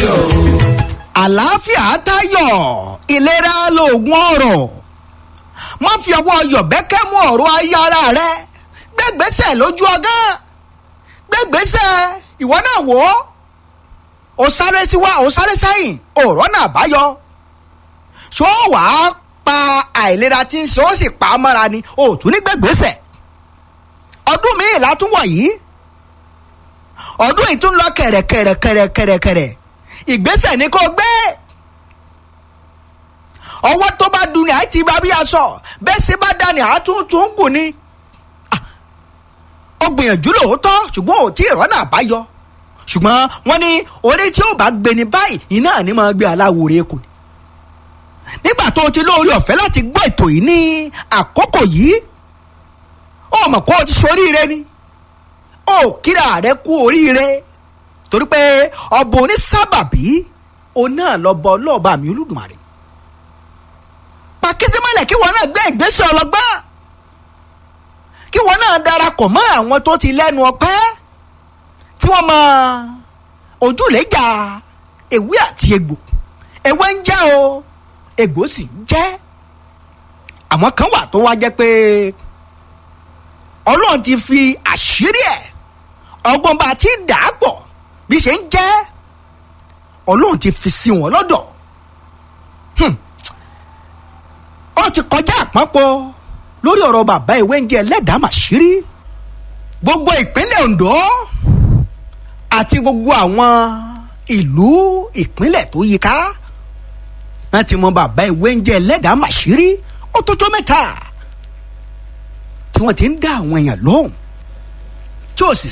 o. àlàáfíà tayọ ìlera lóògùn ọrọ̀ má fi ọwọ́ yọ̀bẹ́kẹ́ mú ọ̀rọ̀ ayé ara rẹ gbẹ́gbẹ́sẹ̀ lójú ọgán gbẹ́gbẹ́sẹ̀ ìwọ náà wò ó ó sáré síwá ó sáré sẹ́yìn ọ̀rọ̀ náà báyọ ṣó wàá pa àìlera tí ń ṣe ó sì pa á mọ́ra ni ó tún ní gbẹ́gbẹ́sẹ̀ ọdún míì látúwọ̀ yìí ọdún yìí tún lọ kẹ̀rẹ̀kẹ̀rẹ̀kẹ̀rẹ̀kẹ̀rẹ̀ ìgbésẹ̀ ni kò gbé ọwọ́ tó bá dun ni àì ti bá bí aṣọ bẹ́ẹ̀ ṣe bá dání àtúntún kù ni ó gbìyànjú lóòótọ́ ṣùgbọ́n ò tí ì rọ́nà àbáyọ ṣùgbọ́n wọ́n ní orí tí ó bá gbé ní báyìí iná ni máa gbé aláwòrán kù ni nígbà tó o ti lóore ọ̀fẹ́ láti gbọ́ ètò yìí ní àkókò yìí ó mọ̀ kó o ti ṣoríire ni ó kíra rẹ kú oríire torí pé ọba onísábàbí òun náà lọ bọ ọlọ́ọ̀bá mi olódùmarè pàkíndé mọ́lẹ̀ kí wọn náà gbé ìgbésẹ̀ ọlọ́gbọ́n kí wọn náà darapọ̀ mọ́ àwọn tó ti lẹ́nu ọpẹ́ tí wọ́n mọ ojúlẹ̀jà ewé àti egbò ewé ń jẹ́ o egbò sì ń jẹ́ àwọn kan wà tó wá jẹ́ pé ọlọ́run ti fi àṣírí ẹ̀ ọgbọ́n bá ti dà á pọ̀ bí ṣe ń jẹ́ ọlọ́run ti fi sí wọn lọ́dọ̀ ó ti kọjá àpapọ̀ lórí ọ̀rọ̀ bàbá ìwé ń jẹ́ ẹlẹ́dàá màṣírí gbogbo ìpínlẹ̀ Ondo àti gbogbo àwọn ìlú ìpínlẹ̀ tó yíká wọ́n ti mọ bàbá ìwé ń jẹ́ ẹlẹ́dàá màṣírí ó tó tó mẹ́ta tí wọ́n ti ń dá àwọn èèyàn lóhùn tí ò sì